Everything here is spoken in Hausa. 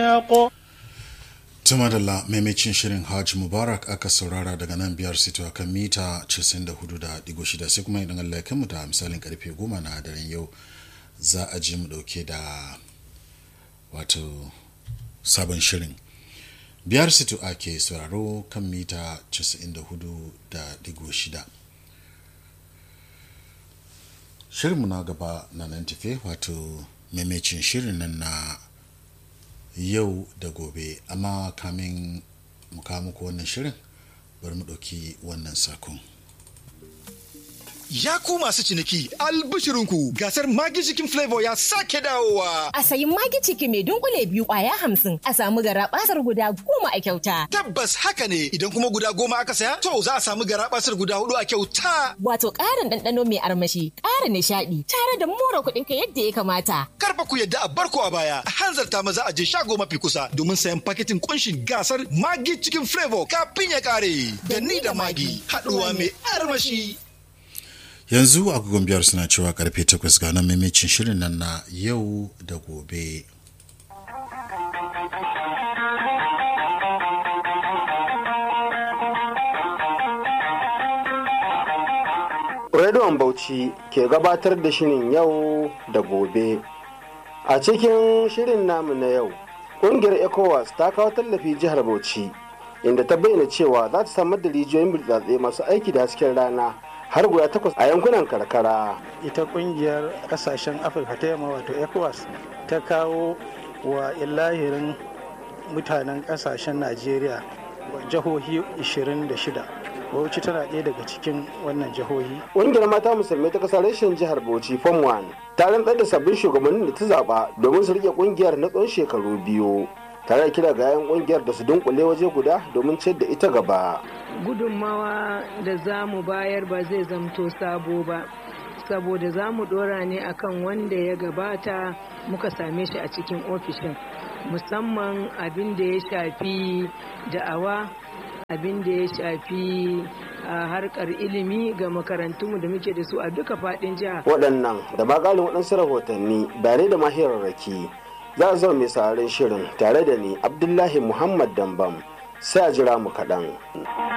الحق Tumadalla maimacin shirin Hajj Mubarak aka saurara daga nan biyar sito a kan mita 94.6 sai kuma idan Allah ya mu da misalin karfe 10 na daren yau za a ji mu dauke da wato sabon shirin. Biyar sito ake sauraro kan mita 94.6. Shirinmu na gaba na nan tafe wato maimacin shirin nan na yau da gobe amma kamin mu kawo muku wannan shirin bari mu ɗauki wannan sakon. Ya ku masu ciniki albishirinku gasar magi cikin flavor ya sake dawowa. A sayi magi ciki mai dunkule biyu kwaya hamsin a samu gara basar guda goma a kyauta. Tabbas haka ne idan kuma guda goma aka saya to za a samu gara basar guda hudu a kyauta. Wato ƙarin ɗanɗano mai armashi, ƙara nishaɗi, tare da more kuɗin ka yadda ya kamata. Karfa ku yadda a barko a baya a hanzarta maza a je shago mafi kusa domin sayan paketin kunshin gasar magi cikin flavor kafin ya kare. Da ni da magi haɗuwa mai armashi. Yanzu agogon biyar suna cewa karfe takwas ga nan maimacin shirin nan na yau da gobe. Rediyon Bauchi ke gabatar da shirin yau da gobe. A cikin shirin namu na yau, ƙungiyar ECOWAS ta kawo tallafi jihar Bauchi, inda ta bayyana cewa za ta samar da rijiyoyin burtsatse masu aiki da hasken rana har guda takwas a yankunan karkara. ita kungiyar kasashen afirka ta yamma wato ecowas ta kawo wa ilahirin mutanen kasashen najeriya jihohi 26 bauchi tana ɗaya daga cikin wannan jihohi Ƙungiyar mata musulmai ta kasar reshen jihar Bauchi Form 1 ta rantsar da sabbin shugabannin da ta zaba domin su rike ƙungiyar na tsawon shekaru biyu. Tare da kira ga 'yan ƙungiyar da su dunkule waje guda domin ciyar da ita gaba. gudunmawa da za mu bayar ba zai zamto sabo ba saboda za mu dora ne akan wanda ya gabata muka same shi a cikin ofishin musamman abin da ya shafi da'awa abin da ya shafi a harkar ilimi ga makarantunmu da muke da su a duka faɗin jiha Waɗannan da ma ƙalin waɗansu rahotanni bayanai da mahirarraki za a zama mai sararin shirin tare da ni Abdullahi Muhammad Dambam sai a jira mu kaɗan.